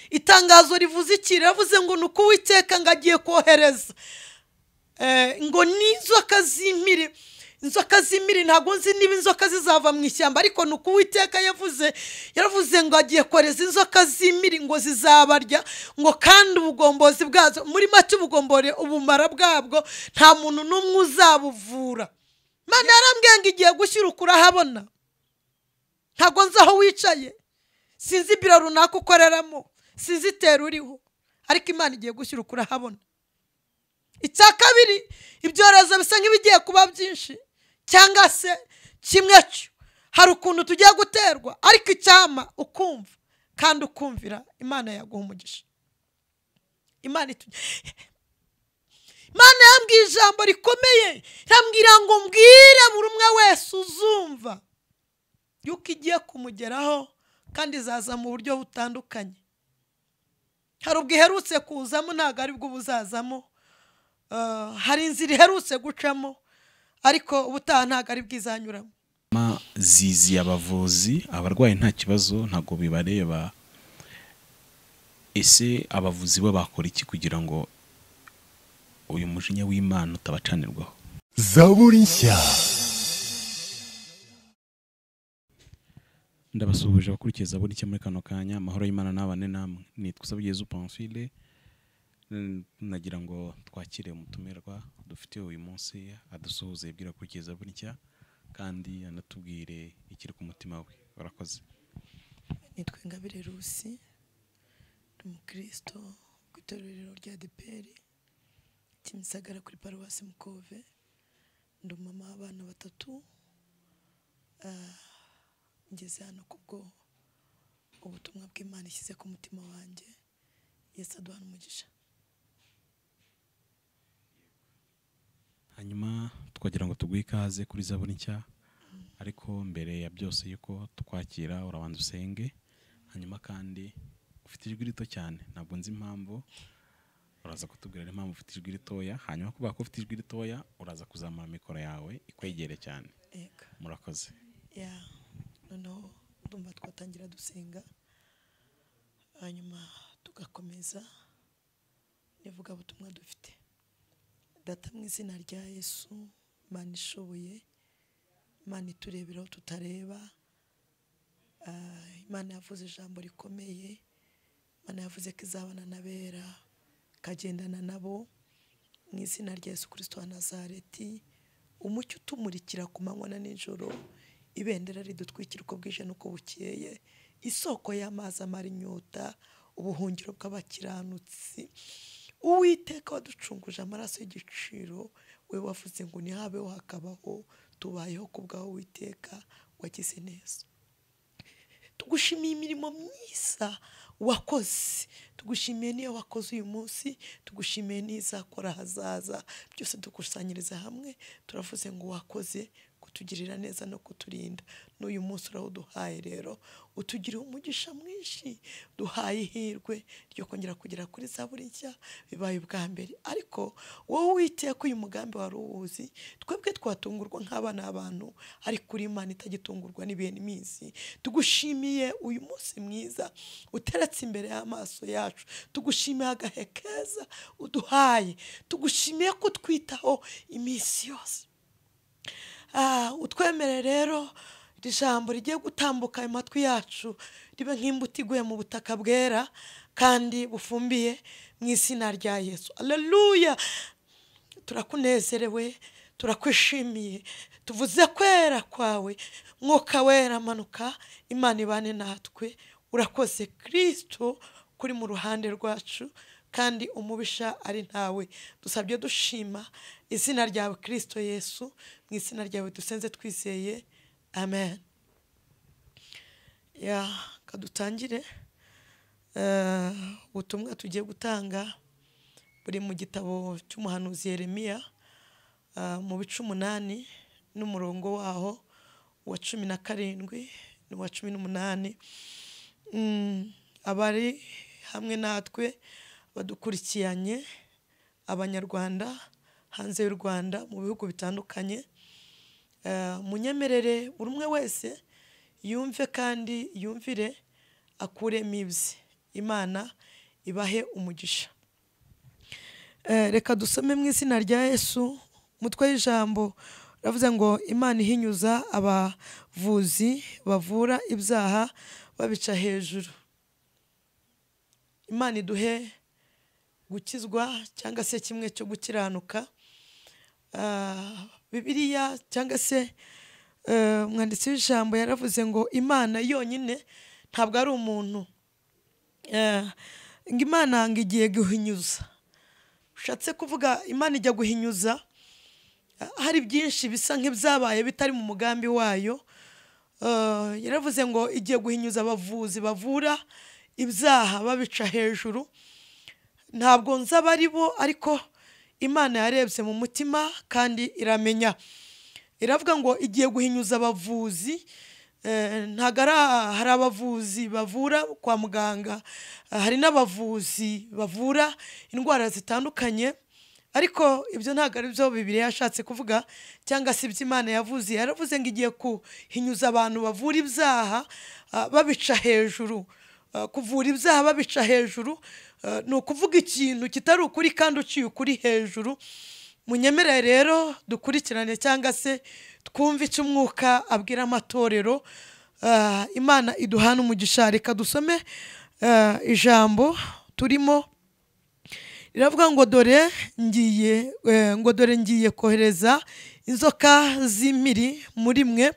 itangazo rivuze iki riravuze ngo ni uko uwiteka ngo agiye kohereza ngo n'inzoka z'imiri inzoka z'imiri ntabwo nzi niba inzoka zizava mu ishyamba ariko ni uko uwiteka yavuze yaravuze ngo agiye kohereza inzoka z'imiri ngo zizabarya ngo kandi ubugombozi bwazo muri make ubugombore ubumara bwabwo nta muntu n'umwe uzabuvura mwana yarambwiye ngo igihe gushyira ukurahabona ntabwo nzi aho wicaye sinzi ibiro runaka ukoreramo sinzi itero uriho ariko imana igiye gushyira ukurahabona icya kabiri ibyorezo bisa nk'ibigiye kuba byinshi cyangwa se kimwe cyo hari ukuntu tugiye guterwa ariko icyama ukumva kandi ukumvira imana yaguha umugisha imana yambwiye ijambo rikomeye irambwira ngo mbwire buri umwe wese uzumva yuko igiye kumugeraho kandi izaza mu buryo butandukanye hari ubwo iherutse kuzamo ntabwo ari bwo buzazamo hari inzira iherutse gucamo ariko ubutaha ntabwo ari bwizanyuramo ziziye abavuzi abarwayi nta kibazo ntabwo bibareba ese abavuzi bo bakora iki kugira ngo uyu mujinya w'imana utabacanirwaho zaburi nshya ndabasuhuje abakurikiza buri icyo muri kano kanya amahoro y'imana n'abane namwe nitwa usabugeze upanfile nagira ngo twakire umutumirwa dufite uyu munsi adusuhuze ibwira kugeza burya kandi anatubwire ikiri ku mutima we barakoze nitwa ingabire rusi ni umukirisito ku itorero rya deperi kimisagara kuri paruwasi mukove ndi umumama w'abana batatu ngeze hano kubwo ubutumwa bw'imana ishyize ku mutima wanjye yesi aduhana umugisha hanyuma tukagira ngo tuguhe ikaze kuri zaburi nshya ariko mbere ya byose yuko tukwakira urabanza usenge hanyuma kandi ufite ijwi rito cyane ntabwo nzi impamvu uraza kutubwira impamvu ufite ijwi ritoya hanyuma kubera ko ufite ijwi ritoya uraza kuzamura mikoro yawe ikwegere cyane murakoze noneho ndumva twatangira dusenga hanyuma tugakomeza nivuga butumwa dufite data mu izina rya yesu imana ishoboye imana itureberaho tutareba imana yavuze ijambo rikomeye imana yavuze ko izabana n'abera ikagendana nabo mu izina rya yesu kirisito wa nazareti umucyo utumurikira ku manywa na nijoro ibendera ridutwikira uko bwije n'uko bukeye isoko y'amazi amara inyota ubuhungiro bw'abakiranutsi uwiteka waducunguje amaraso y'igiciro we wavuze ngo ntihabeho hakabaho tubayeho ku bwawe witeka wagize neza tugushimiye imirimo myiza wakoze tugushimiye n'iyo wakoze uyu munsi tugushimiye n'izakora ahazaza byose dukusanyiriza hamwe turavuze ngo wakoze kutugirira neza no kuturinda n'uyu munsi urawuduhaye rero utugire umugisha mwinshi duhaye ihirwe ryo kongera kugera kuri za buri nshya bibaye ubwa mbere ariko wowe witeka uyu mugambi wari uwuzi twebwe twatungurwa nk'abana abantu ariko uri imana itagitungurwa n'ibihe n'iminsi tugushimiye uyu munsi mwiza uteretse imbere y'amaso yacu tugushimiye agahe keza uduhaye tugushimiye ko twitaho iminsi yose utwemere rero iri jambo rigiye gutambuka mu matwi yacu ribe nk'imbuto iguye mu butaka bwera kandi bufumbiye mu izina rya yesu aleluya turakunezerewe turakwishimiye tuvuze kwera kwawe mwuka wera amanuka imana ibane natwe urakoze kirisito kuri mu ruhande rwacu kandi umubisha ari ntawe dusabye dushima izina ryawe kirisito yesu mu izina ryawe dusenze twizeye amen kadutangire ubutumwa tugiye gutanga buri mu gitabo cy'umuhanuzi Yeremiya mu bice umunani n'umurongo waho wa cumi na karindwi n'uwa cumi n'umunani abari hamwe natwe badukurikiranye abanyarwanda hanze y'u rwanda mu bihugu bitandukanye munyemerere buri umwe wese yumve kandi yumvire akuremo ibye imana ibahe umugisha Eh, reka dusome mu izina rya yesu umutwe w'ijambo uravuze ngo imana ihinyuza abavuzi bavura ibyaha babica hejuru imana iduhe gukizwa cyangwa se kimwe cyo gukiranuka Ah, bibiliya cyangwa se eh, umwanditsi w'ijambo yaravuze ngo imana yonyine ntabwo ari umuntu Eh, ngo imana ngo igiye guhinyuza ushatse kuvuga imana ijya guhinyuza eh, hari byinshi bisa nk'ibyabaye bitari mu mugambi wayo Eh, yaravuze ngo igiye guhinyuza abavuzi bavura ibyaha babica hejuru ntabwo nzi abari bo ariko imana yarebye mu mutima kandi iramenya iravuga ngo igiye guhinyuza abavuzi eh, ntabwo ari aha- hari abavuzi bavura kwa muganga eh, hari n'abavuzi bavura indwara zitandukanye ariko ibyo ntabwo ari byo bibiri yashatse kuvuga cyangwa se ibyo imana yavuze yaravuze ngo igiye kuhinyuza abantu bavura ibyaha ah, babica hejuru Uh, kuvura ibyaha babica hejuru uh, ni ukuvuga ikintu kitari ukuri kandi uciye ukuri hejuru munyemere rero dukurikirane cyangwa se twumve icyo umwuka abwira amatorero Uh, imana iduhana umugisha reka dusome uh, ijambo turimo riravuga ngo dore ngiye eh, ngo dore ngiye kohereza inzoka z'imiri muri mwe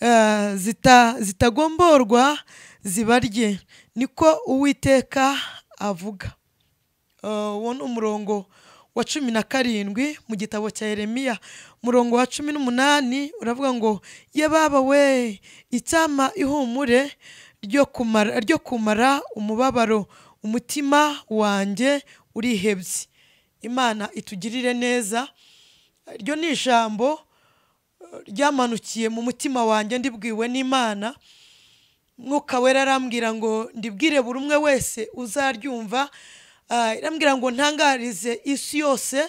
eh, zita- zitagomborwa zibarye niko uwiteka avuga Eh, uwo ni umurongo wa cumi na karindwi mu gitabo cya Yeremiya umurongo wa cumi n'umunani uravuga ngo ye baba we icyama ihumure ryo kumara ryo kumara umubabaro umutima wanjye urihebye imana itugirire neza ryo ni ijambo eh, ryamanukiye mu mutima wanjye ndibwiwe n'imana mwuka wera arambwira ngo ndibwire buri umwe wese uzaryumva Ah, irambwira ngo ntangarize isi yose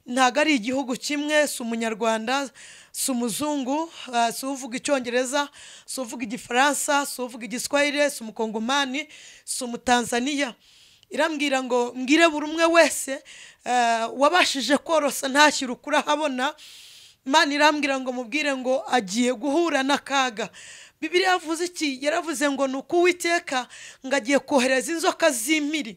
ntabwo ari igihugu kimwe si umunyarwanda si umuzungu ah, si uvuga icyongereza si uvuga igifaransa si uvuga igiswahili si umukongomani si umutanzaniya irambwira ngo mbwire buri umwe wese eh, wabashije korosa ntashyire ukuri ahabona imana irambwira ngo mubwire ngo agiye guhura n'akaga bibiri yavuze iki yaravuze ngo ni uko uwiteka ngo agiye kohereza inzoka z'imiri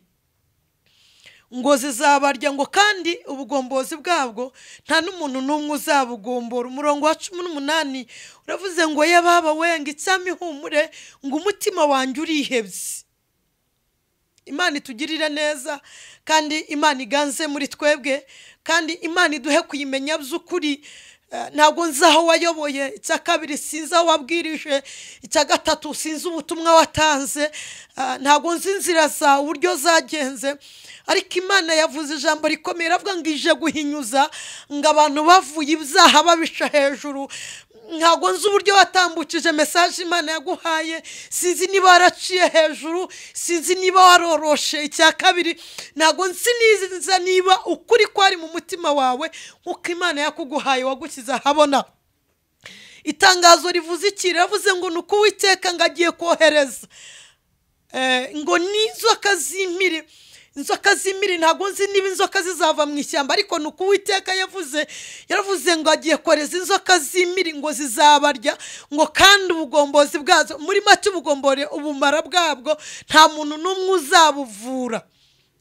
ngo zizabarya ngo kandi ubugombozi bwabwo nta n'umuntu n'umwe uzabugombora umurongo wa cumi n'umunani uravuze ngo yababa wenga icyami ihumure ngo umutima wanjye urihebye imana itugirire neza kandi imana iganze muri twebwe kandi imana iduhe kuyimenya by'ukuri Eh, ntabwo nzi aho wayoboye icya kabiri sinzi aho wabwirije icya gatatu sinzi ubutumwa watanze Eh, ntabwo nzi inzira zawe uburyo zagenze ariko imana yavuze ijambo rikomeye iravuga ngo ije guhinyuza ngo abantu bavuye ibyaha babica hejuru ntabwo nzi uburyo watambukije mesaje imana yaguhaye sinzi niba waraciye hejuru sinzi niba waroroshe icya kabiri ntabwo nzi niza niba ukuri kwari mu mutima wawe nk'uko imana yakuguhaye wagushyize ahabona itangazo rivuze iki riravuze ngo ni uko uwiteka ngo agiye kohereza Eh, ngo ni inzoka z'imiri inzoka z'imiri ntabwo nzi niba inzoka zizava mu ishyamba ariko ni uko uwiteka yavuze yaravuze ngo agiye koreza inzoka z'imiri ngo zizabarya ngo kandi ubugombozi bwazo muri make ubugombore ubumara bwabwo nta muntu n'umwe uzabuvura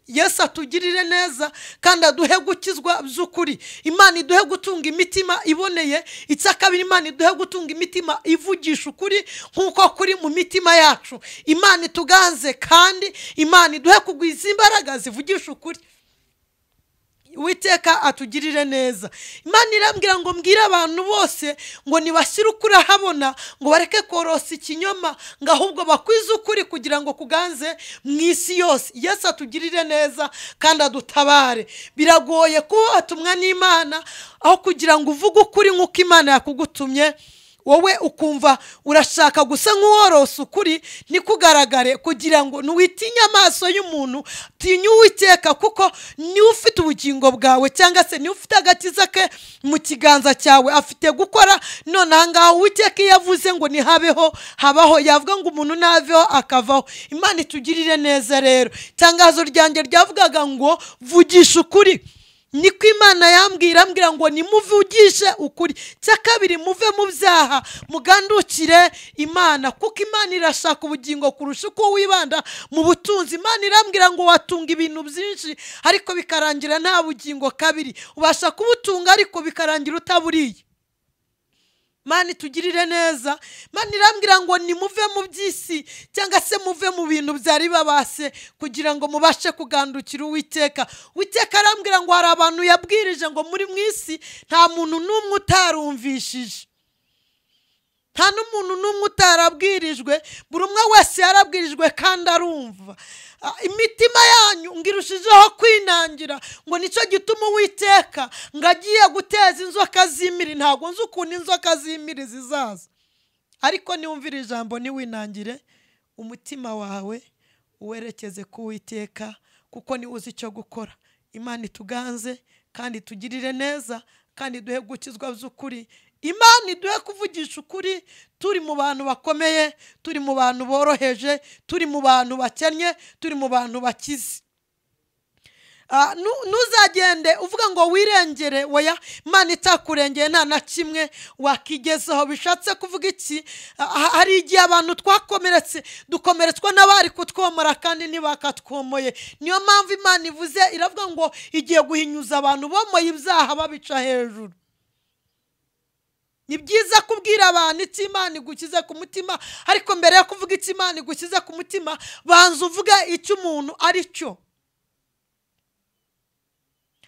yesu atugirire neza kandi aduhe gukizwa by'ukuri imana iduhe gutunga imitima iboneye icya kabiri imana iduhe gutunga imitima ivugisha ukuri nk'uko kuri mu mitima yacu imana ituganze kandi imana iduhe kugwiza imbaraga zivugisha ukuri Uwiteka atugirire neza imana irambwira ngo mbwire abantu bose ngo nibashyire ukuri ahabona ngo bareke korosa ikinyoma ngo ahubwo bakwize ukuri kugira ngo kuganze mu isi yose yesu atugirire neza kandi adutabare biragoye kuba watumwa n'imana aho kugira ngo uvuge ukuri nk'uko imana yakugutumye wowe ukumva urashaka gusa nk'uworose ukuri ntikugaragare kugira ngo ntiwitinye amaso y'umuntu tinye uwikeka kuko niwe ufite ubugingo bwawe cyangwa se niwe ufite agakiza ke mu kiganza cyawe afite gukora none aha ngaha uwikeka iyo avuze ngo ntihabeho habaho yavuga ngo umuntu ntaveho akavaho imana itugirire neza rero itangazo ryanjye ryavugaga ngo vugisha ukuri niko imana yambwira ambwira ngo nimuvugishe ukuri cya kabiri muve mu byaha mugandukire imana kuko imana irashaka ubugingo kurusha uko wibanda mu butunzi imana irambwira ngo watunga ibintu byinshi ariko bikarangira nta bugingo kabiri ubasha kubutunga ariko bikarangira utaburiye mani itugirire neza mani irambwira ngo nimuve mu by'isi cyangwa se muve mu bintu byari babase kugira ngo mubashe kugandukira uwiteka uwiteka arambwira ngo hari abantu yabwirije ngo muri mu isi nta muntu n'umwe utarumvishije nta n'umuntu n'umwe utarabwirijwe buri umwe wese yarabwirijwe kandi arumva Ah, imitima yanyu ngo irushijeho kwinangira ngo nicyo gituma uwiteka ngo agiye guteza inzoka z'imiri ntabwo nzi ukuntu inzoka z'imiri zizaza ariko niwumvira ijambo ntiwinangire umutima wawe uwerekeze ku witeka kuko niwe uzi icyo gukora imana ituganze kandi tugirire neza kandi duhe gukizwa by'ukuri imana iduhe kuvugisha ukuri turi mu bantu bakomeye turi mu bantu boroheje turi mu bantu bakennye turi mu bantu bakize Ah, nu- ntuzagende uvuga ngo wirengere oya imana itakurengeye nta na kimwe wakigezaho bishatse kuvuga iki Ah, ha- hari igihe abantu twakomeretse dukomeretswa n'abari kutwomora kandi ntibakatwomoye niyo mpamvu imana ivuze iravuga ngo igiye guhinyuza abantu bomoye ibyaha babica hejuru ni byiza kubwira abantu icyo imana igukiza ku mutima ariko mbere yo kuvuga icyo imana igukiza ku mutima banza uvuge icyo umuntu ari cyo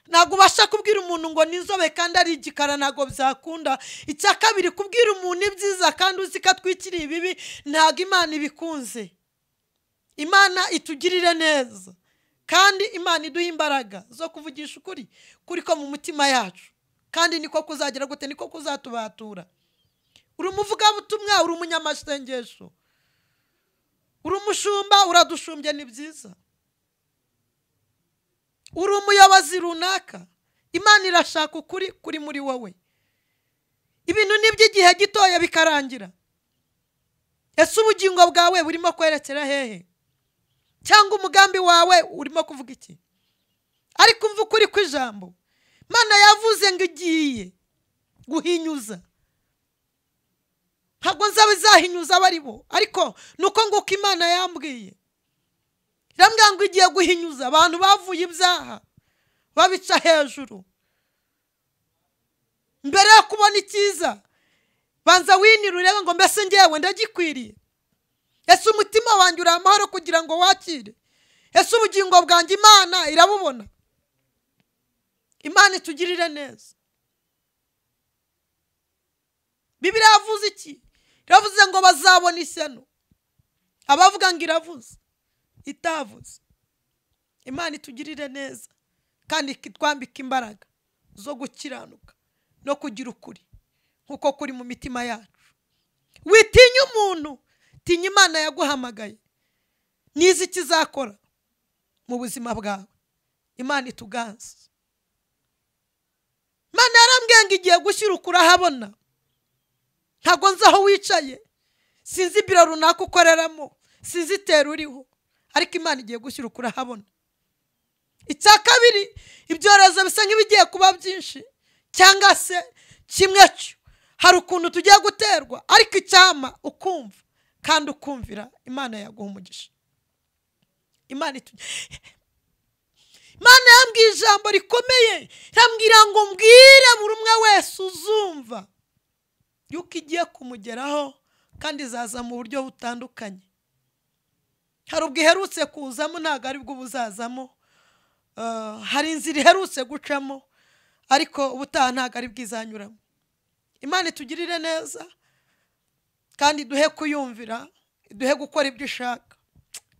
ntabwo ubasha kubwira umuntu ngo ni inzobe kandi ari igikara ntabwo byakunda icya kabiri kubwira umuntu ibyiza kandi uzi ko atwikiriye ibibi ntabwo imana ibikunze imana itugirire neza kandi imana iduha imbaraga zo kuvugisha ukuri kuri ko mu mitima yacu kandi niko kuzagera gute niko kuzatubatura uri umuvugabutumwa uri umunyamasengesho uri umushumba uradushumbye ni byiza uri umuyobozi runaka imana irashaka ukuri kuri muri wowe ibintu ni iby'igihe gitoya bikarangira ese ubugingo bwawe burimo kwerekera hehe cyangwa umugambi wawe urimo kuvuga iki ariko umva ukuri kw'ijambo imana yavuze ngo igiye guhinyuza ntabwo nzaba izahinyuza abo ari bo ariko ni uko nguko imana yambwiye irambwira ngo igiye guhinyuza abantu bavuye ibyaha babica hejuru mbere yo kubona icyiza banza winira urebe ngo mbese ngewe ndagikwiriye ese umutima wanjye uri amahoro kugira ngo wakire ese ubugingo bwanjye imana irabubona imana itugirire neza bibiri yavuze iki iravuze ngo bazabona ishyano abavuga ngo iravuze itavuze imana itugirire neza kandi ikitwambika imbaraga zo gukiranuka no kugira ukuri nk'uko kuri mu mitima yacu witinya umuntu tinya imana yaguhamagaye nizi ikizakora mu buzima bwawe imana ituganze imana yarambwiye ngo igiye gushyira ukurahabona ntabwo nzi aho wicaye sinzi ibiro runaka ukoreramo sinzi itera uriho ariko imana igiye gushyira ukurahabona icya kabiri ibyorezo bisa nk'ibigiye kuba byinshi cyangwa se kimwe cyo hari ukuntu tugiye guterwa ariko icyama ukumva kandi ukumvira imana yaguha umugisha imana itu- imana yambwiye ijambo rikomeye irambwira ngo mbwire buri umwe wese uzumva yuko igiye kumugeraho kandi izaza mu buryo butandukanye hari ubwo iherutse kuzamo ntabwo ari bwo buzazamo Ah, hari inzira iherutse gucamo ariko ubutaha ntabwo ari bwo izanyuramo imana itugirire neza kandi duhe kuyumvira duhe gukora ibyo ishaka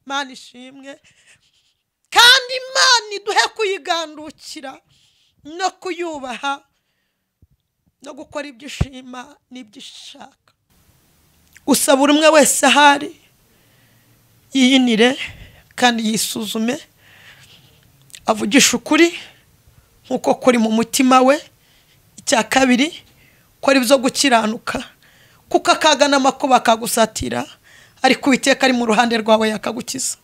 imana ishimwe kandi imana iduhe kuyigandukira no kuyubaha no gukora ibyo ishima n'ibyo ishaka gusa buri umwe wese ahari yiyinire kandi yisuzume avugishe ukuri nk'uko kuri mu mutima we icya kabiri ko ari byo gukiranuka kuko akaga n'amakuba akagusatira ariko uwiteka ari mu ruhande rwawe yakagukiza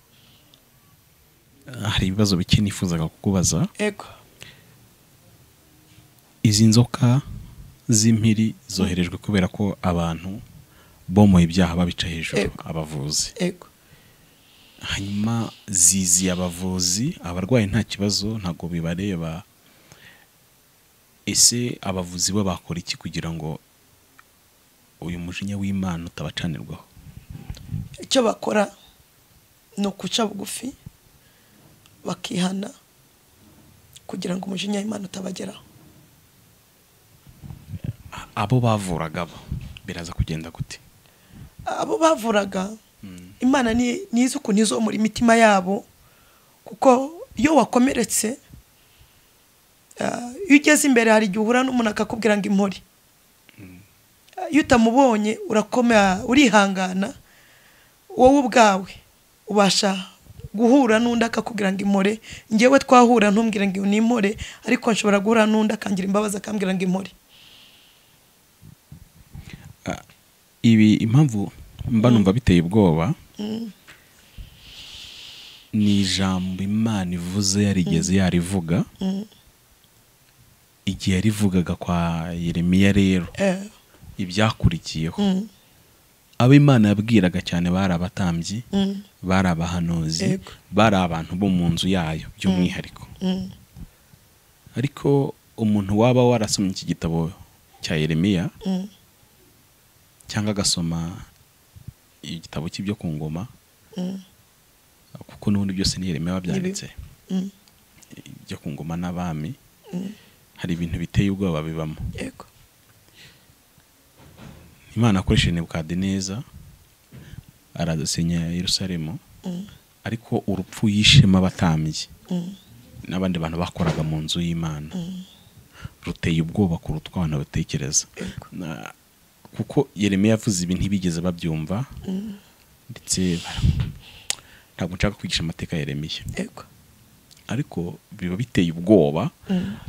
hari ibibazo bike nifuzaga kukubaza ego izi nzoka z'impiri zoherejwe kubera ko abantu bomoye ibyaha babica hejuru Ego. abavuzi ego hanyuma ziziye abavuzi abarwayi nta kibazo ntabwo bibareba ese abavuzi bo bakora iki kugira ngo uyu mujinya w'imana utabacanirwaho icyo bakora ni ukuca bugufi bakihana kugira ngo umujinya w'imana utabageraho abo bavuraga bo biraza kugenda gute abo bavuraga imana ni- nizi ukuntu izomura imitima yabo kuko iyo wakomeretse ah, iyo ugeze imbere hari igihe uhura n'umuntu akakubwira ngo impore Ah, iyo utamubonye urakomera urihangana wowe ubwawe ubasha guhura n'undi akakubwira ngo impore ngewe twahura ntumbwire ngo nimpore ariko nshobora guhura n'undi akangira imbabazi akambwira ngo impore ibi impamvu mba numva biteye ubwoba ni ijambo imana ivuze yarigeze yarivuga igihe yarivugaga kwa yeremiya rero Eh, ibyakurikiyeho mm, abo imana yabwiraga cyane bari abatambyi mm, bari abahanuzi Yego. bari abantu bo mu nzu yayo by'umwihariko mm, ariko umuntu waba warasomye iki gitabo cya yeremiya mm. cyangwa agasoma igitabo cy'ibyo ku ngoma Mm. kuko n'ubundi byose ni yeremiya wabyanditse Mm. ibyo ku ngoma n'abami hari ibintu biteye ubwoba bibamo yego imana akoresheje nebukadineza aradusenya yerusalemu ariko urupfu yishema abatambyi n'abandi bantu bakoraga mu nzu y'imana ruteye ubwoba kuruta uko abantu batekereza Na- kuko yeremiya yavuze ibi ntibigeze babyumva ndetse bara- ntabwo nshaka kwigisha amateka ya yeremiya yego ariko biba biteye ubwoba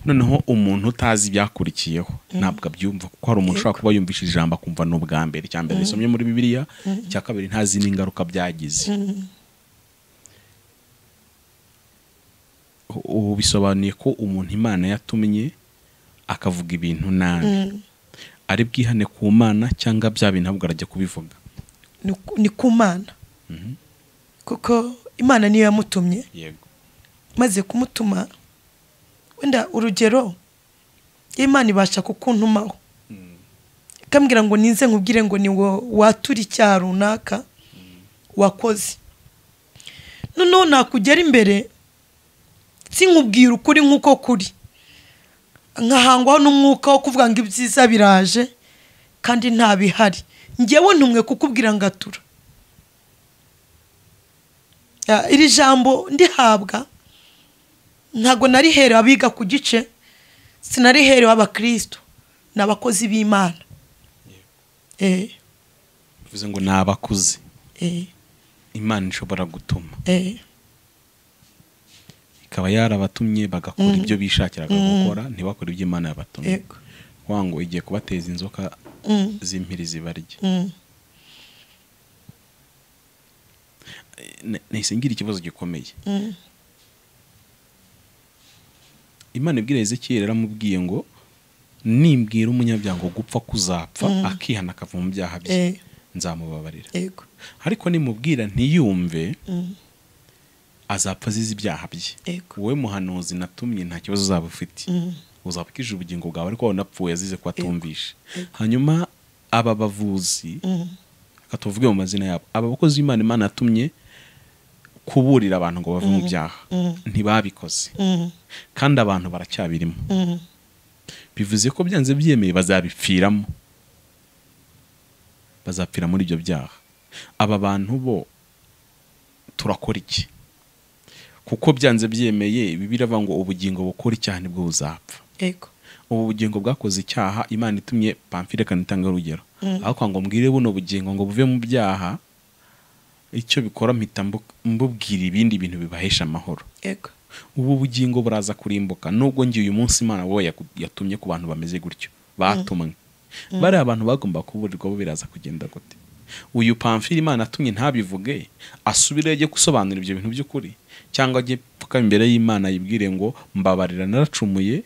noneho umuntu utazi ibyakurikiyeho ntabwo abyumva kuko hari umuntu ushobora kuba yumvishe ijambo akumva ni ubwa mbere icya mbere yisomye muri bibiliya icya kabiri ntazi n'ingaruka byagize ubu bisobanuye ko umuntu imana yatumye akavuga ibintu nabi ari bwihane ku mana cyangwa bya bintu ahubwo arajya kubivuga ni ku- ni ku mana kuko imana niyo yamutumye yego maze kumutuma wenda urugero iyo imana ibasha kukuntumaho ikambwira ngo nize nkubwire ngo ni wo watura icyaha runaka wakoze noneho nakugera imbere sinkubwira ukuri nk'uko kuri nkahangwaho n'umwuka wo kuvuga ngo ibyiza biraje kandi nta bihari ngewe ntumwe kukubwira ngo atura Ah, iri jambo ndihabwa ntabwo nariherewe abiga ku gice sinariherewe abakristo ni abakozi b'imana Eh, bivuze ngo ni abakuze eh, imana ishobora gutuma eh, ikaba yarabatumye bagakora ibyo bishakiraga gukora ntibakore ibyo imana yabatumye yego. kuvuga ngo igiye kubateza inzoka Mm, z'impiri zibarya mm, Ne- nahise ngira ikibazo gikomeye mm, imana ibwira ezekiyeli yaramubwiye ngo nimbwira umunyabyago gupfa kuzapfa akihana akava mu byaha bye Eh. nzamubabarira yego. ariko nimubwira ntiyumve Mm, azapfa azize ibyaha bye Yego. wowe muhanuzi natumye nta kibazo uzaba ufite Mm. uzaba ukije ubugingo bwawe ariko wowe unapfuye azize ko atumvishe hanyuma aba bavuzi mm, reka tuvuge mu mazina yabo aba bakozi b'imana imana yatumye kuburira abantu ngo bave mu byaha ntibabikoze mm, kandi abantu baracyabirimo mm. bivuze ko byanze byemeye bazabipfiramo bazapfira muri ibyo byaha aba bantu bo turakora iki kuko byanze byemeye bibiri avuga ngo ubugingo bukora icyaha nibwo buzapfa Yego. ubu bugingo bwakoze icyaha imana itumye pamfire kanitanga urugero ariko ngo mbwire buno bugingo ngo buve mu byaha icyo bikora mpita mbu- mbubwira ibindi bintu bibahesha amahoro yego ubu bugingo buraza kurimbuka nubwo ngiye uyu munsi imana wowe yaku- yatumye ku bantu bameze gutyo batumwe bariya abantu bagomba kuburirwa bo biraza kugenda gute uyu pamfili imana atumye ntabivuge asubire ajye gusobanura ibyo bintu by'ukuri cyangwa ajye pfuka imbere y'imana yibwire ngo mbabarira naracumuye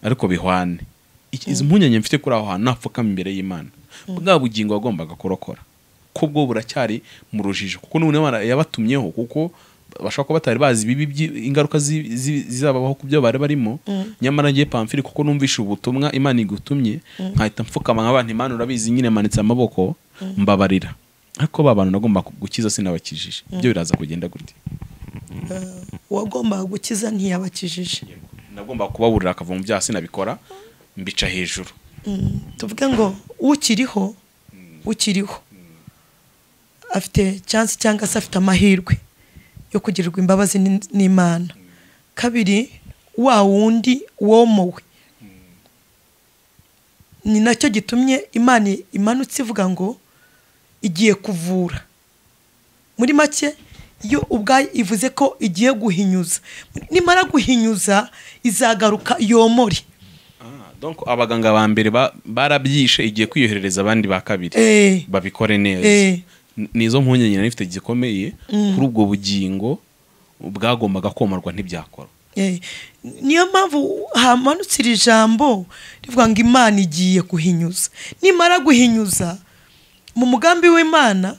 ariko bihwane Iki- izi mpungenge mfite kuri aho hantu napfukama imbere y'imana bwa bugingo wagombaga kurokora ko bwo buracyari mu rujijo kuko none Imana yabatumyeho kuko bashobora kuba batari bazi ibibi by'i- ingaruka zi- zi- zizababaho ku byo bari barimo nyamara ngiye pamfili kuko numvishe ubutumwa imana igutumye nkahita mfukama nk'abantu imana urabizi nyine manitse amaboko mbabarira ariko ba bantu nagomba ku- gukiza sinabakijije ibyo biraza kugenda gute uwagombaga gukiza ntiyabakijije nagomba kubaburira akava mu byaha sinabikora mbica hejuru Mm, tuvuge ngo ukiriho ukiriho afite chance cyangwa se afite amahirwe yo kugirirwa imbabazi n'in- n'imana kabiri wa wundi womowe ni nacyo gitumye imana imanutse ivuga ngo igiye kuvura muri make iyo ubwayo ivuze ko igiye guhinyuza nimara guhinyuza izagaruka yomore Ah, donc abaganga ba mbere ba- barabyishe igiye kwiyoherereza abandi ba kabiri Eh. babikore neza Eh. N- nizo mpungenge nari mfite zikomeye kuri ubwo bugingo bwagombaga komarwa ntibyakora Eh, niyo mpamvu hamanutse iri jambo rivuga ngo imana igiye guhinyuza nimara guhinyuza mu mugambi w'imana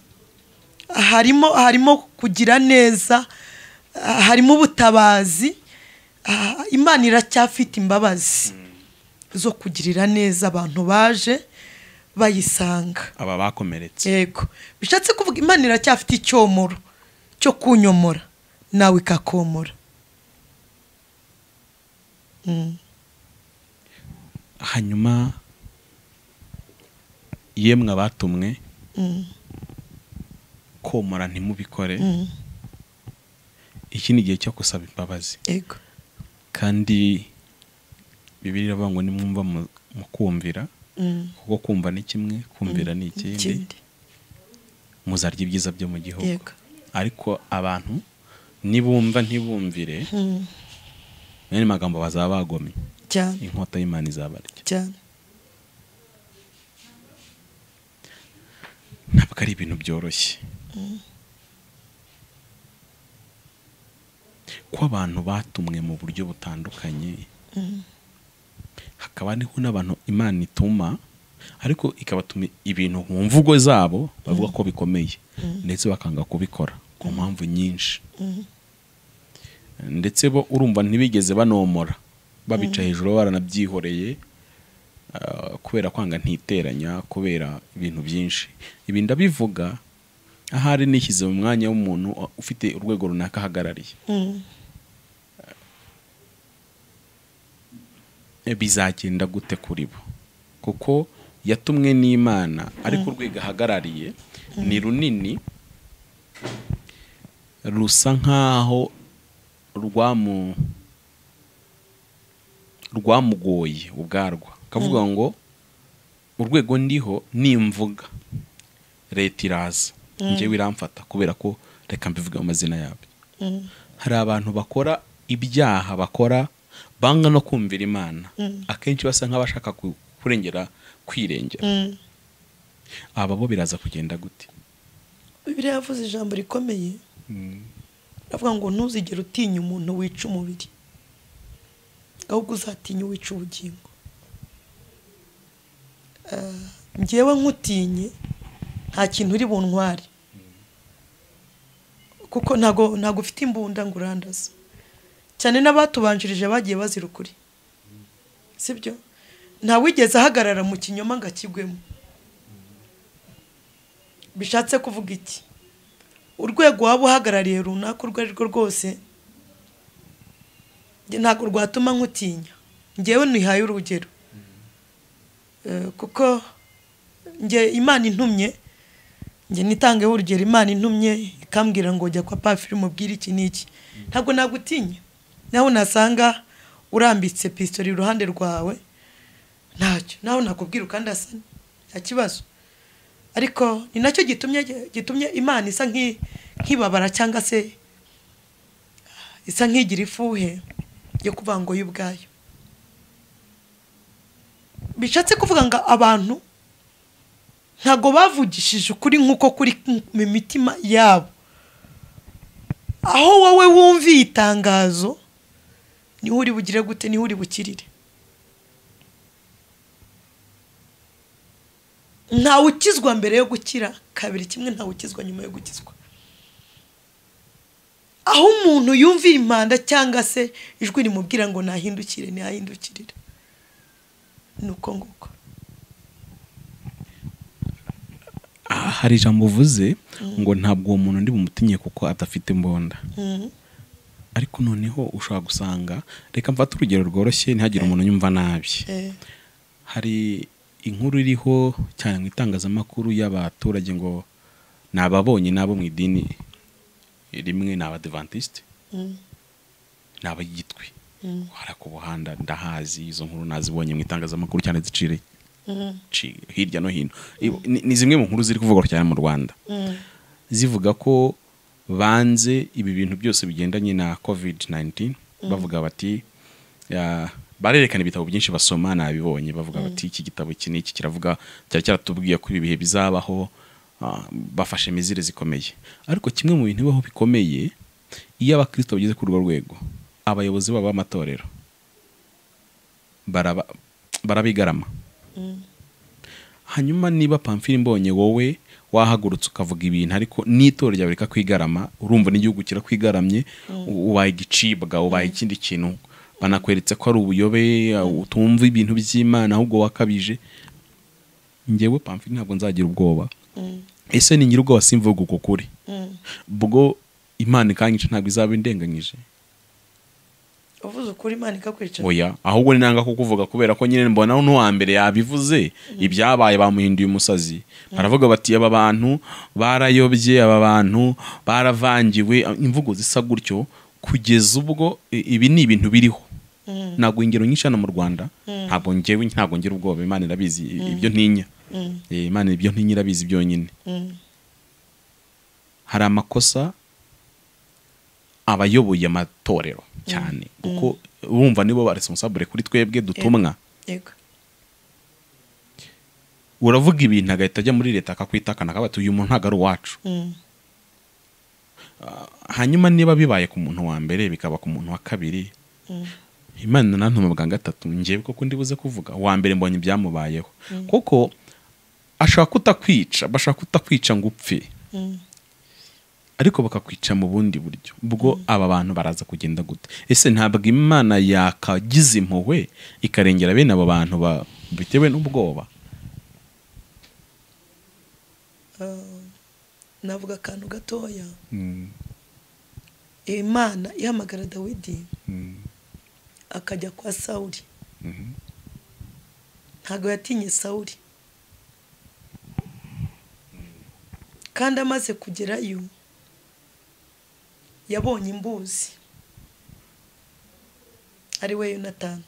harimo harimo kugira neza ah, harimo ubutabazi ah, imana iracyafite imbabazi zo kugirira neza abantu baje bayisanga aba bakomeretse yego bishatse kuvuga imana iracyafite icyomoro cyo kunyomora nawe ikakomora hanyuma yemwe abatumwe komora ntimubikore iki ni igihe cyo gusaba imbabazi yego kandi bibiri iravuga ngo nimwumva mu- mukumvira kuko kumva ni kimwe kumvira ni ikindi ikindi muzarya ibyiza byo mu gihugu Yego. ariko abantu nibumva ntibumvire mwene magambo bazaba bagomye cyane inkota y'imana izabarya cyane ntabwo ari ibintu byoroshye ko abantu batumwe mu buryo butandukanye hakaba hariho n'abantu imana ituma ariko ikabatuma ibintu mu mvugo zabo bavuga ko bikomeye ndetse bakanga kubikora ku mpamvu nyinshi ndetse bo urumva ntibigeze banomora babica hejuru barananabyihoreye ah, kubera kwanga ntiteranya kubera ibintu byinshi ibi ndabivuga ahari nishyize mu mwanya w'umuntu ufite urwego runaka ahagarariye bizagenda gute kuri bo kuko yatumwe n'imana ariko urwego ahagarariye ni runini rusa nk'aho rwamu rwamugoye ubwarwa akavuga ngo urwego ndiho nimvuga leta iraza njyewe iramfata kubera ko reka mbivuge mu mazina yabyo hari abantu bakora ibyaha bakora banga no kumvira imana akenshi basa nk'abashaka ku- kurengera kwirengera aba bo biraza kugenda gute bibiriya yavuze ijambo rikomeye avuga ngo ntuzigere utinya umuntu wica umubiri ahubwo uzatinya uwica ubugingo Ah, njyewe nkutinye nta kintu uri buntware kuko ntago ntago ufite imbunda ngo urandaze cyane n'abatubanjirije bagiye bazira ukuri sibyo ntawigeze ahagarara mu kinyoma ngo akigwemo bishatse kuvuga iki urwego waba uhagarariye runaka urwo ari rwo rwose njye ntabwo rwatuma nkutinya ngewe ntihaye urugero Eh, kuko njye imana intumye njye nitangeho urugero imana intumye ikambwira ngo jya kwa pafiri umubwire iki n'iki ntabwo nagutinya naho nasanga urambitse pistori iruhande rwawe ntacyo naho nakubwira ukandasana nta kibazo ariko ni nacyo gitumye gitumye imana isa nk'i- nk'ibabara cyangwa se isa nk'igira ifuhe yo kuvuga ngo yo ubwayo bishatse kuvuga ngo abantu ntabwo bavugishije ukuri nk'uko kuri mu mitima yabo aho wowe wumviye itangazo niho uri bugire gute niho uri bukirire ntawe ukizwa mbere yo gukira kabiri kimwe ntawe ukizwa nyuma yo gukizwa aho umuntu yumviye impanda cyangwa se ijwi rimubwira ngo nahindukire ntihahindukirire ni uko nguko Ah, hari ijambo uvuze ngo ntabwo uwo muntu ndi bumutinye kuko adafite imbunda ariko noneho ushobora gusanga reka mfate urugero rworoshye ntihagire umuntu unyumva nabi Eh, hari inkuru iriho cyane mu itangazamakuru y'abaturage ngo ni ababonye n'abo mu idini rimwe ni abadivantisite ni abayitwi hariya ku buhanda ndahazi izo nkuru nazibonye mu itangazamakuru cyane ziciriye ci- hirya no hino I- ni- ni zimwe mu nkuru ziri kuvugwa cyane mu rwanda zivuga ko banze ibi bintu byose bigendanye na covid 19 bavuga bati ya- barerekana ibitabo byinshi basoma nabibonye bavuga bati iki gitabo iki n'iki kiravuga cyari cyaratubwiye ko ibi bihe bizabaho ah, bafashe mizire zikomeye ariko kimwe mu bintu bibaho bikomeye iyo abakristo bageze kuri urwo rwego abayobozi babo b'amatorero baraba, barabigarama hanyuma niba pamfili mbonye wowe wahagurutse ukavuga ibintu ariko n'itora ryawe reka kwigarama urumva n'igihugu kirakwigaramye u- ubaye igicibwa ubaye ikindi kintu banakweretse ko ari ubuyobe utumva ibintu by'imana ahubwo wakabije njyewe pamfili ntabwo nzagira ubwoba ese ni nyiri ubwoba simvuga uko kuri ubwo imana ikanyica ntabwo izaba indenganyije uvuze ukuri imana ikakwica oya ahubwo ni nanga kukuvuga kubera ko nyine mbona n'uwa mbere yabivuze ibyabaye bamuhinduye umusazi baravuga bati aba bantu barayobye aba bantu baravangiwe imvugo zisa gutyo kugeza ubwo i- ibi ni ibintu biriho ntabwo ingero nyinshi hano mu rwanda ntabwo ngewe ntabwo ngira ubwoba imana irabizi i- ibyo ntinya Eh, imana ibyo ntinya irabizi byonyine hari amakosa abayoboye amatorero cyane kuko urumva nibo ba responsable kuri twebwe dutumwa yego uravuga ibintu agahita ajya muri leta akakwitakana akavuga ati uyu muntu ntabwo ari uwacu Mm. hanyuma niba bibaye ku muntu wa mbere bikaba ku muntu wa kabiri imana nantuma bwa gatatu ngewe koko ndibuze kuvuga uwa mbere mbonye ibyamubayeho kuko ashaka kutakwica bashaka kutakwica ngo upfe ariko bakakwica mu bundi buryo ubwo aba bantu baraza kugenda gute ese ntabwo imana yakagize impuhwe ikarengera bene abo bantu ba- bitewe n'ubwoba Ah, navuga akantu gatoya imana ihamagara dawidi akajya kwa sawuri ntabwo yatinye sawuri kandi amaze kugerayo yabonye imbuzi ari we yonatani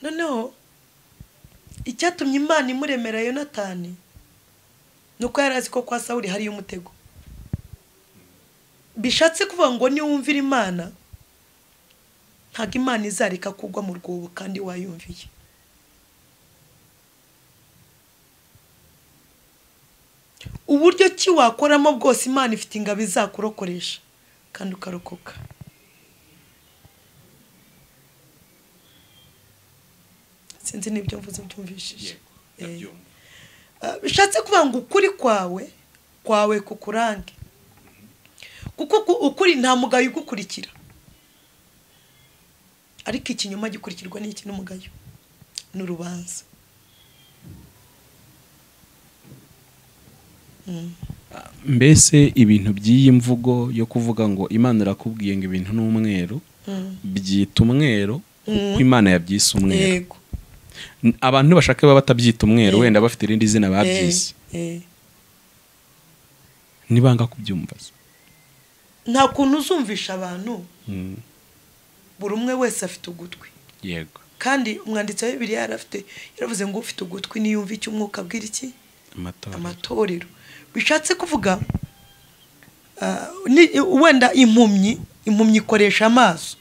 noneho icyatumye imana imuremera yonatani ni uko yari azi ko kwa sawuri hariyo umutego bishatse kuvuga ngo niwumvira imana ntabwo imana izareka kugwa mu rwobo kandi wayumviye uburyo ki wakoramo bwose imana ifite ingabo izakurokoresha kandi ukarokoka sinzi n'ibyo mvuze byumvishije Eh. Ah, bishatse kuvuga ngo ukuri kwawe kwawe kukurange kuko ku- ukuri nta mugayo ugukurikira ariko ikinyoma gikurikirwa n'iki n'umugayo ni urubanza mbese ibintu by'iyi mvugo yo kuvuga ngo imana irakubwiye ngo ibintu ni umweru byita umweru kuko imana yabyise umweru yego N- abantu ntibashaka baba batabyita umweru Yego. wenda bafite irindi zina babyise Eh, eh. nibanga kubyumva se? nta kuntu uzumvisha abantu buri umwe wese afite ugutwi yego kandi umwanditsi wa bibiliya yarafite yaravuze ngo ufite ugutwi niyumve icyo umwuka abwira iki amatora amatorero bishatse kuvuga ah, ni- wenda impumyi impumyi ikoresha amaso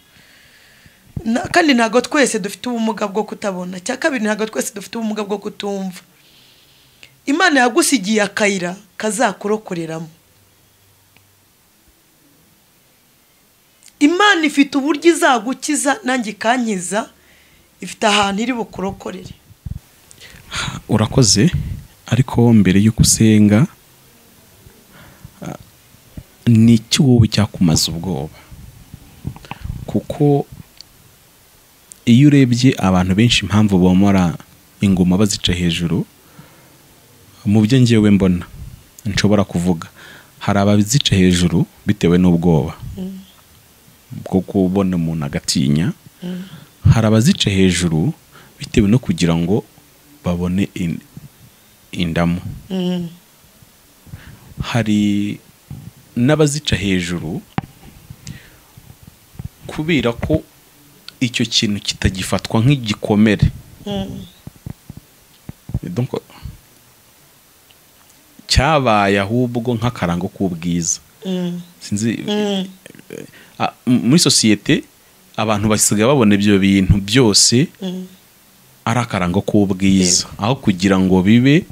Na- kandi ntabwo twese dufite ubumuga bwo kutabona cya kabiri ntabwo twese dufite ubumuga bwo kutumva imana yagusigiye akayira kazakurokoreramo imana ifite uburyo izagukiza nanjye ikankiza ifite ahantu iri bukurokorere urakoze ariko mbere y'uko usenga ah, ni iki wowe cyakumaza ubwoba kuko iyo urebye abantu benshi impamvu bomora ingoma bazica hejuru mu byo ngewe mbona nshobora kuvuga hari abazica hejuru bitewe n'ubwoba bwo kubona umuntu agatinya hari abazica hejuru bitewe no kugira ngo babone in- indamu hari n'abazica hejuru kubera ko icyo kintu kitagifatwa nk'igikomere Donc, cyabaye ahubwo nk'akarango k'ubwiza Mm. sinzi Ah, m- muri sosiyete abantu basigaye babona ibyo bintu byose ari akarango k'ubwiza aho kugira ngo bibe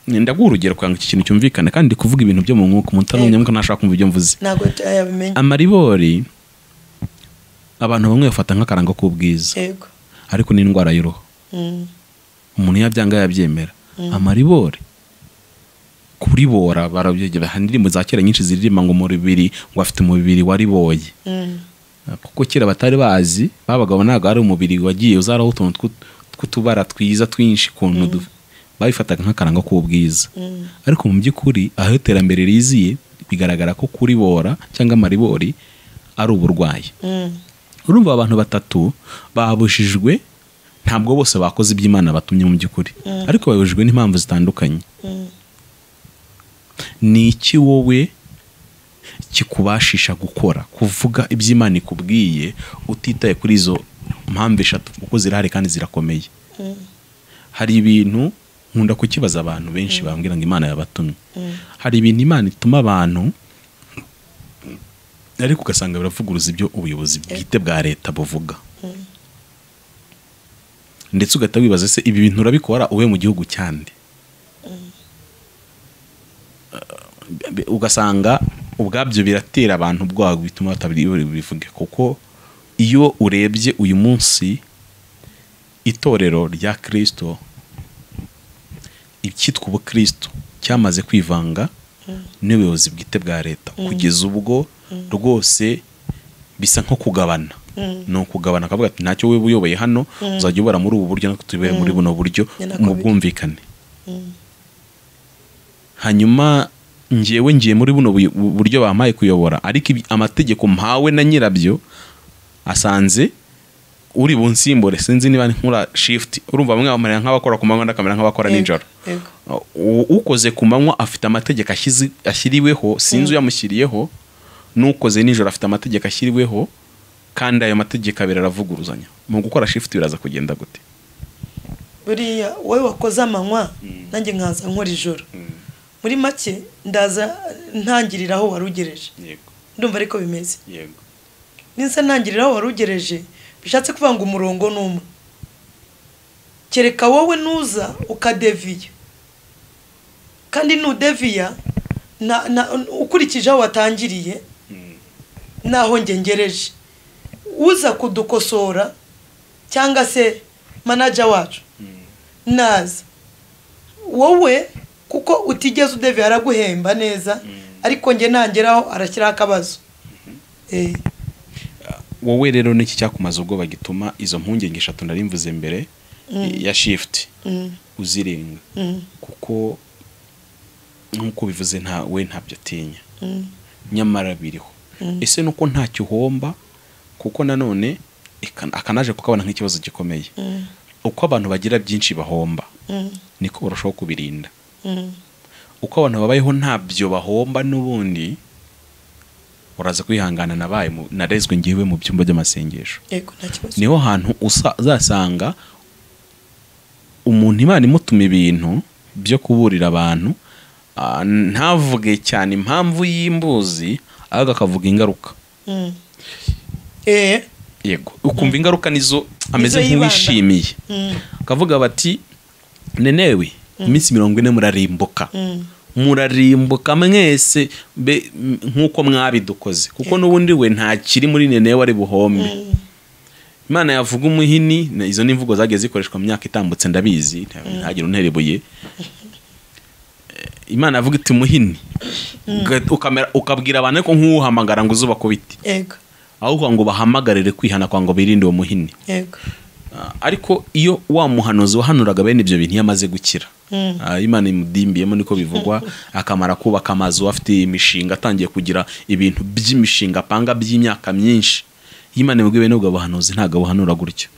ndaguha urugero kugira ngo iki kintu cyumvikane kandi ndi kuvuga ibintu byo mu mwuka umuntu utarumenya mwuka ntashaka kumva ibyo mvuze ntabwo yabimenya amaribori abantu bamwe bafata nk'akarango k'ubwiza yego ariko ni indwara y'uruhu Mm. umuntu yabyanga yabyemera amaribori kuribora barabyegera hari indirimbo za kera nyinshi ziririmba ngo umubiri ngo afite umubiri wariboye Mm. kuko kera batari bazi babagabo ntabwo ari umubiri wagiye uzaraho utuntu tw'ut- tw'utubara twiza twinshi kuntu du- babifataga nk'akaranga k'ubwiza ariko mu by'ukuri aho iterambere riziye bigaragara ko kuribora cyangwa amaribori ari uburwayi Mm. urumva abantu batatu babujijwe ntabwo bose bakoze ibyo Imana batumye mu by'ukuri ariko babujijwe n'impamvu zitandukanye Mm. ni iki wowe kikubashisha gukora kuvuga ibyo Imana ikubwiye utitaye kuri izo mpamvu eshatu kuko zirahari kandi zirakomeye hari ibintu nkunda kukibaza abantu benshi bambwira ngo Imana yabatumye hari ibintu Imana ituma abantu ariko ugasanga biravuguruza ibyo ubuyobozi bwite bwa leta buvuga ndetse ugahita wibaza se ibi bintu urabikora uwe mu gihugu cyande Be- ugasanga ubwabyo biratera abantu ubwoba bituma batabivuge kuko iyo urebye uyu munsi itorero rya kirisito icyitwa ubukristo cyamaze kwivanga n'ubuyobozi bwite bwa leta kugeza ubwo rwose bisa nko kugabana ni ukugabana akavuga ati ntacyo we uyoboye hano uzajya ubara muri ubu buryo natwe tubere muri buno buryo Ni nako mu biri. bwumvikane hanyuma ngewe ngiye muri buno buy- bu- buryo bampaye kuyobora ariko ibi- amategeko mpawe na nyirabyo asanze uri bunsimbure sinzi niba nkora shifuti urumva bamwe bamera nk'abakora ku manywa ndakamera nk'abakora nijoro yego U- ukoze ku manywa afite amategeko ashyizi- ashyiriweho sinzi uyamushyiriyeho n'ukoze nijoro afite amategeko ashyiriweho kandi ayo mategeko abiri aravuguruzanya mu gukora shifuti biraza kugenda gute buriya wowe wakoze amanywa nanjye nkaza nkora ijoro muri make ndaza ntangirira aho wari ugereje yego ndumva ariko bimeze yego niza ntangirira aho wari ugereje bishatse kuvuga ngo umurongo ni umwe kereka wowe nuza ukadeviya kandi nudeviya na- na- ukurikije aho watangiriye n'aho ngereje uza kudukosora cyangwa se manaja wacu naza wowe kuko utigeze udeviya araguhemba neza ariko nge nangeraho arashyiraho akabazo Eh. wowe rero n'iki cyakumaza ubwoba gituma izo mpungenge eshatu narimvuze mbere ya shifuti uzirenga kuko nk'uko bivuze nta we ntabyo atinya nyamara biriho ese nuko ntacyo uhomba kuko nanone ikan- akanaje kukabona nk'ikibazo gikomeye uko abantu bagira byinshi bahomba niko barushaho kubirinda uko abantu babayeho ntabyo bahomba n'ubundi uraza kwihangana nabaye mu- narezwe ngiwe mu byumba by'amasengesho yego nta kibazo niho hantu usa- uzasanga umuntu imana imutuma ibintu byo kuburira abantu ah, ntavuge cyane impamvu y'imbuzi ahubwo akavuga ingaruka Mm. eh yego ukumva ingaruka nizo Nizo ameze yibanda. nk'uwishimiye Mm. akavuga bati nenewe iminsi mirongo ine murarimbuka Mm. murarimbuka mwese be- m- nk'uko mwabidukoze kuko n'ubundi we nta kiri muri nenewe ari buhombe imana yavuga umuhini na- izo ni imvugo zagiye zikoreshwa mu myaka itambutse ndabizi nta- ntagire unterebuye Eh, imana yavuga iti umuhini Uga- ukamera- ukabwira abantu ariko nk'uwuhamagara ngo uzuba kubiti yego ahubwo ngo bahamagarire kwihana kwa ngo birinde uwo muhini yego Ah, ariko iyo wa muhanuzi wahanuraga bene ibyo bintu iyo amaze gukira Ah, imana imudimbiyemo niko bivugwa akamara kubaka amazu afite imishinga atangiye kugira ibintu by'imishinga apanga by'imyaka myinshi iyo imana imubwiye bene ubwo buhanuzi ntabwo abuhanura gutyo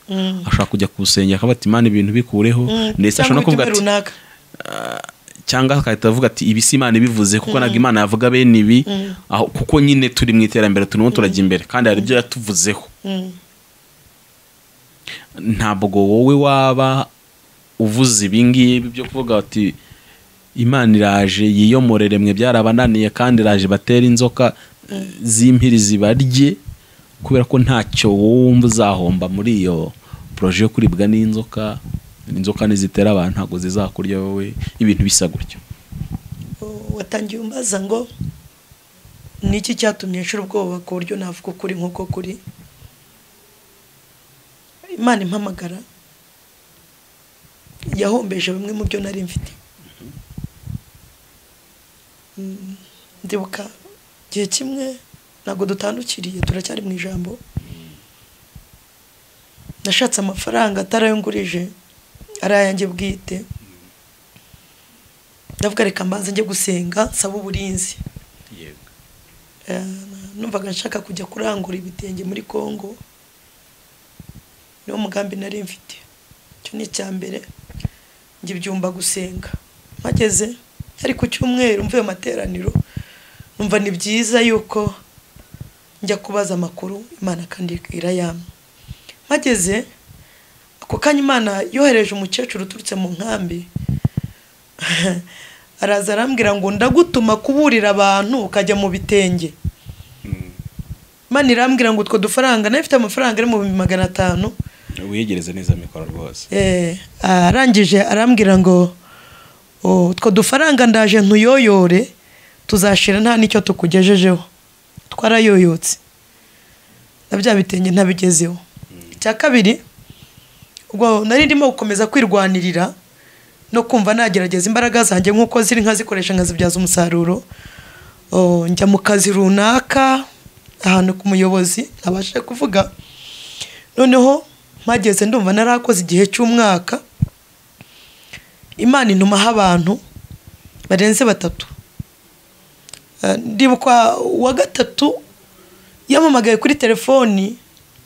ashobora kujya kuwusengera akavuga ati imana ibintu bikureho ndetse ashobora no kuvuga ubutumwa ati runaka cyangwa agahita avuga ati ibi si imana ibivuze kuko ntabwo imana yavuga bene ibi aho- kuko nyine turi mu iterambere turimo turajya imbere kandi hari ibyo yatuvuzeho Mm. ntabwo wowe waba uvuze ibi ngibi byo kuvuga ati imana iraje yiyomorere mwe byarabananiye kandi iraje batere inzoka z'impiri zibarye kubera ko ntacyo wumva uzahomba muri iyo poroje yo kuribwa n'inzoka inzoka nizitera abantu ntabwo zizakurya wowe ibintu bisa gutyo watangiye umbaza ngo ni iki cyatumye nshira ubwoba ku buryo navuga ukuri nk'uko kuri imana impamagara yahombeje bimwe mu byo nari mfite Mm, ndibuka igihe kimwe ntabwo dutandukiriye turacyari mu ijambo nashatse amafaranga atarayungurije ari ayanjye bwite ndavuga reka mbanze njye gusenga nsaba uburinzi Eh, numvaga nshaka kujya kurangura ibitenge muri congo niwo mugambi nari mfite icyo ni icya mbere njye byumva gusenga mpageze yari ku cyumweru mvuye mu materaniro numva ni byiza yuko njya kubaza amakuru imana kandi irayampa mpageze ako kanya imana yohereje umukecuru uturutse mu nkambi araza arambwira ngo ndagutuma kuburira abantu ukajya mu bitenge imana irambwira ngo utwo dufaranga nayo ifite amafaranga ari mu bihumbi magana atanu wiyegereze neza mikoro rwose Eh, arangije arambwira ngo "Oh, utwo dufaranga ndaje ntuyoyore tuzashira nta n'icyo tukugejejeho twarayoyotse na bya bitenge ntabigezeho icya kabiri ubwo nari ndimo gukomeza kwirwanirira no kumva nagerageza imbaraga zanjye nk'uko ziri nkazikoresha nkazibyaza umusaruro Oh, njya mu kazi runaka ahantu ku muyobozi ntabasha kuvuga noneho mpageze ndumva narakoze igihe cy'umwaka imana intumaho abantu barenze batatu Eh, ndibuka uwa gatatu yampamagaye kuri telefoni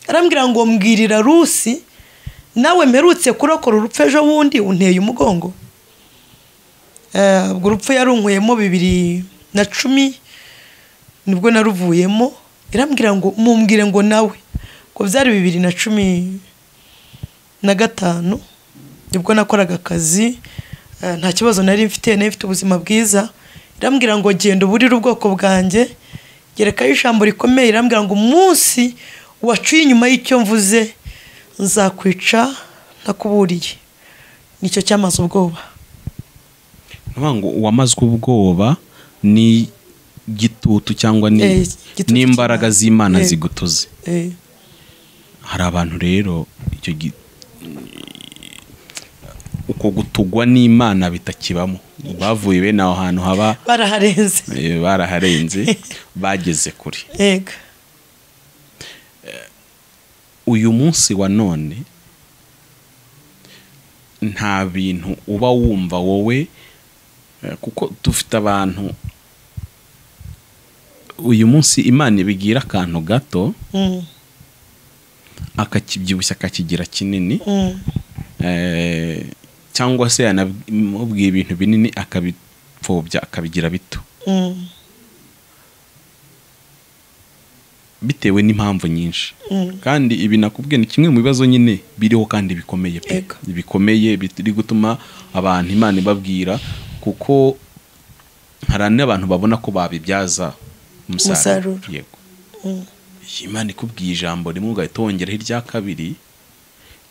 arambwira ngo mbwirira rusi nawe mperutse kurokora urupfu ejo bundi unteye umugongo Eh, ubwo urupfu yarunkuyemo bibiri na cumi nibwo naruvuyemo irambwira ngo mumbwire ngo nawe ngo byari bibiri na cumi na gatanu nibwo nakoraga akazi eh, nta kibazo nari mfite nari mfite ubuzima bwiza irambwira ngo genda uburire ubwoko bwanjye gerekaho ijambo rikomeye irambwira ngo umunsi wacuye inyuma y'icyo mvuze nzakwica ntakuburiye nicyo cyamaze ubwoba Nukuvuga ngo uwamazwe ubwoba ni gitutu cyangwa ni- Eh, igitutu n'imbaraga cy'Imana. z'imana Yego. zigutuze Eh, hari abantu rero icyo gi- uko gutugwa n'imana bitakibamo bavuye bene aho hantu haba baraharenze eh, baraharenze bageze kure yego uyu munsi wa none nta bintu uba wumva wowe eh, kuko dufite abantu uyu munsi imana ibigire akantu gato Mm, akakibyibushya akakigira kinini mm, eh, cyangwa se yanamubwiye ibintu binini akabipfobya akabigira bito mm, bitewe n'impamvu nyinshi kandi ibi nakubwiye ni kimwe mu bibazo nyine biriho kandi bikomeye pe Yego. bikomeye biri gutuma abantu imana ibabwira kuko hari n'abantu babona ko babibyaza umusaruro Umusaruro. yego Iyi imana ikubwiye ijambo rimwe ugahita wongeraho irya kabiri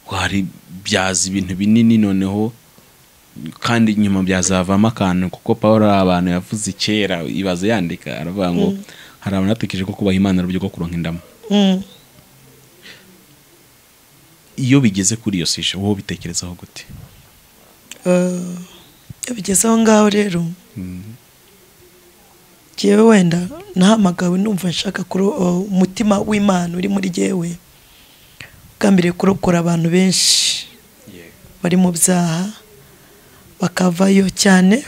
waribyaza ibintu binini noneho kandi nyuma byazavamo akantu kuko paul ari abantu yavuze kera ibaze yandika aravuga ngo hari abantu batekereje ko kubaha imana ari uburyo bwo kuronka indamu Mm. iyo bigeze kuri iyo sije wowe ubitekerezaho gute Eh, iyo bigeze aho ngaho rero jyewe wenda nahamagawe numva nshaka kuro- eh, umutima w'imana uri muri jyewe ugambiriye kurokora abantu benshi bari mu byaha bakavayo cyane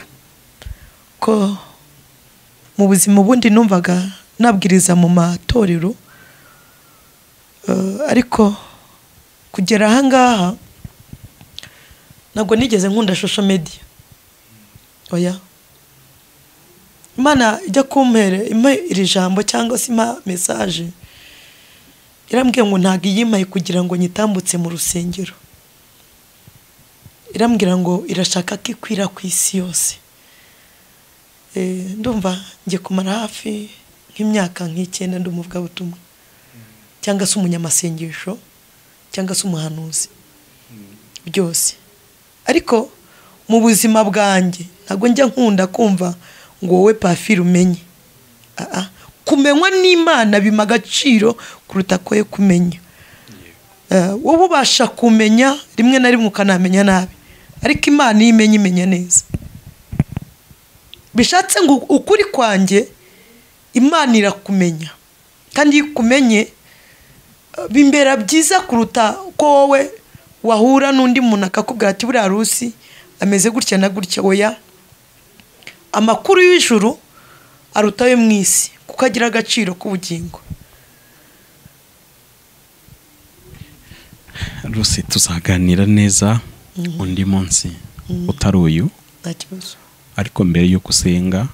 ko mu buzima ubundi numvaga nabwiriza mu matorero Eh, ariko kugera aha ngaha ntabwo nigeze nkunda shosho mediya oya imana ijya kumpera impa iri jambo cyangwa se impa mesaje irambwiye ngo ntabwo iyimpaye kugira ngo nyitambutse mu rusengero irambwira ngo irashaka ko ikwira ku isi yose Eh, ndumva ngiye kumara hafi nk'imyaka nk'icyenda ndi umuvugabutumwa cyangwa se umunyamasengesho cyangwa se umuhanuzi byose ariko mu buzima bwanjye ntabwo njya nkunda kumva ngo wowe pafiri umenye Ah, ah. kumenywa n'imana bima agaciro kuruta koye kumenya Eh, wowe ubasha kumenya rimwe na rimwe ukanamenya nabi ariko imana iyo imenya imenya neza bishatse ngo ukuri kwanjye imana irakumenya kandi iyo ikumenye bimbera byiza kuruta ko wowe wahura n'undi muntu akakubwira ati buriya rusi ameze gutya na gutya oya amakuru y'ijuru aruta ayo mu isi kuko agira agaciro k'ubugingo rwose tuzaganira neza undi munsi utari uyu nta kibazo ariko mbere y'uko usenga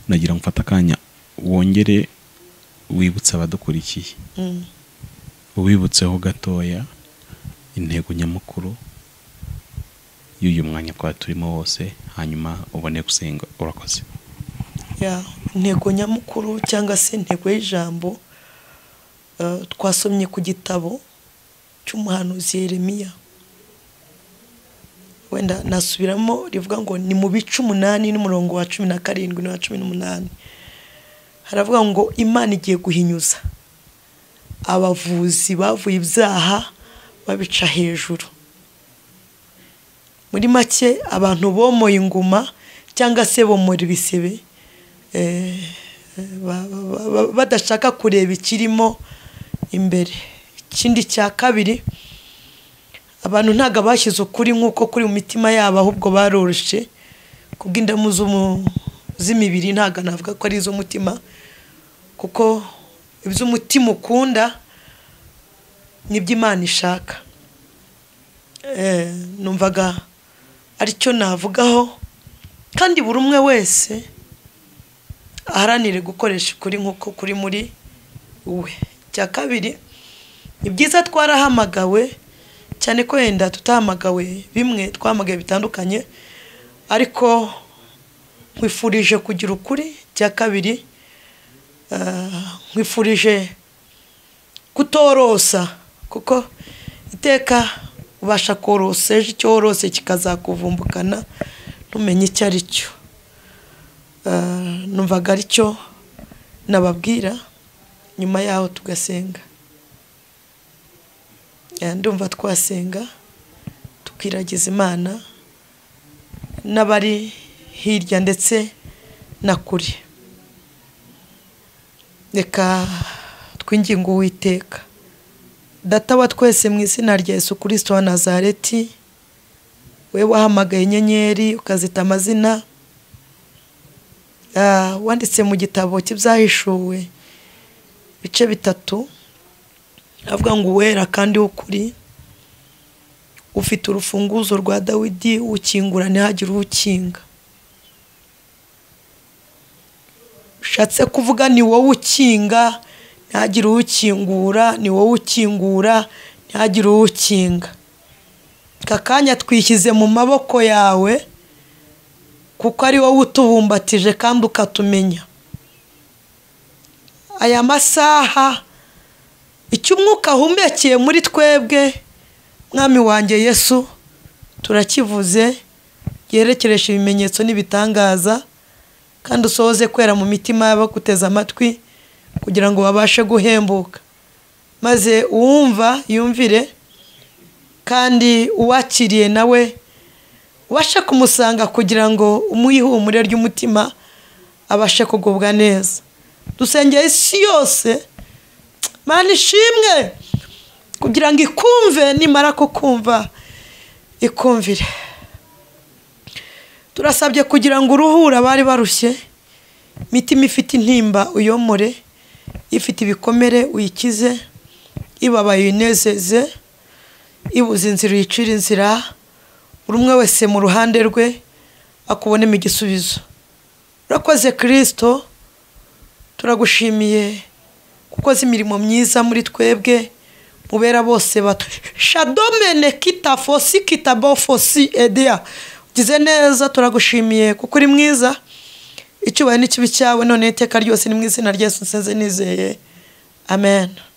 nagira ngo ufate akanya wongere wibutse abadukurikiye Mm. ubibutseho gatoya intego nyamukuru y'uyu mwanya twari turimo wose hanyuma ubone gusenga urakoze Ya, intego nyamukuru cyangwa se intego y'ijambo eh, twasomye ku gitabo cy'umuhanuzi yeremiya wenda nasubiramo rivuga ngo ni mu bice umunani n'umurongo wa cumi na karindwi n'uwa cumi n'umunani haravuga ngo imana igiye guhinyuza abavuzi bavuye ibyaha babica hejuru muri make abantu bomoye inguma cyangwa se bomora ibisebe eh, ba- ba- ba- badashaka kureba ikirimo imbere ikindi cya kabiri abantu ntabwo bashyize ukuri nk'uko kuri mu mitima yabo ahubwo baroroshye kubw'indamu z'umu- z'imibiri ntabwo navuga ko ari iz'umutima kuko iby'umutima ukunda nibyo imana ishaka Eh, numvaga aricyo navugaho kandi buri umwe wese aharanire gukoresha ukuri nk'uko kuri muri we icya kabiri ni byiza twarahamagawe cyane ko wenda tutahamagawe bimwe twahamagaye bitandukanye ariko nkwifurije kugira ukuri icya kabiri ah, nkwifurije kutorosa kuko iteka ubasha korosa ejo icyo worose kikazakuvumbukana ntumenye icyo ari cyo numvaga aricyo nababwira nyuma yaho tugasenga Ya, ndumva twasenga tukiragiza imana n'abari hirya ndetse na kure reka twinginga uwiteka data wa twese mu izina rya yesu kirisito wa nazareti we wahamagaye inyenyeri ukazita amazina Ah, wanditse mu gitabo cy'ibyahishuwe bice bitatu avuga ngo uwera kandi w'ukuri ufite urufunguzo rwa dawidi ukingura ntihagire uwukinga ushatse kuvuga ni wowe ukinga ntihagire ukingura ni wowe ukingura ntihagire ukinga aka kanya twishyize mu maboko yawe kuko ari wowe utubumbatije kandi ukatumenya aya masaha icyo umwuka ahumekeye muri twebwe mwami wanjye yesu turakivuze yerekeresha ibimenyetso n'ibitangaza kandi usohoze kwera mu mitima y'abaguteze amatwi kugira ngo babashe guhembuka maze uwumva yumvire kandi uwakiriye nawe ubashe kumusanga kugira ngo umuhe ihumure ry'umutima abashe kugubwa neza dusengeye isi yose mana ishimwe kugira ngo ikumve nimara kukumva ikumvire turasabye kugira ngo uruhura abari barushye imitima ifite intimba uyomore ifite ibikomere uyikize ibabaye uyinezeze ibuze inzira uyicire inzira buri umwe wese mu ruhande rwe akubonemo igisubizo urakoze kirisito turagushimiye gukoze imirimo myiza muri twebwe mubera bose bato shadomene kita fosi kita bofosi ediya ugize neza turagushimiye kuko uri mwiza icyubahiro n'ikibi cyawe none iteka ryose ni mu izina ryesu nsenze nizeye amen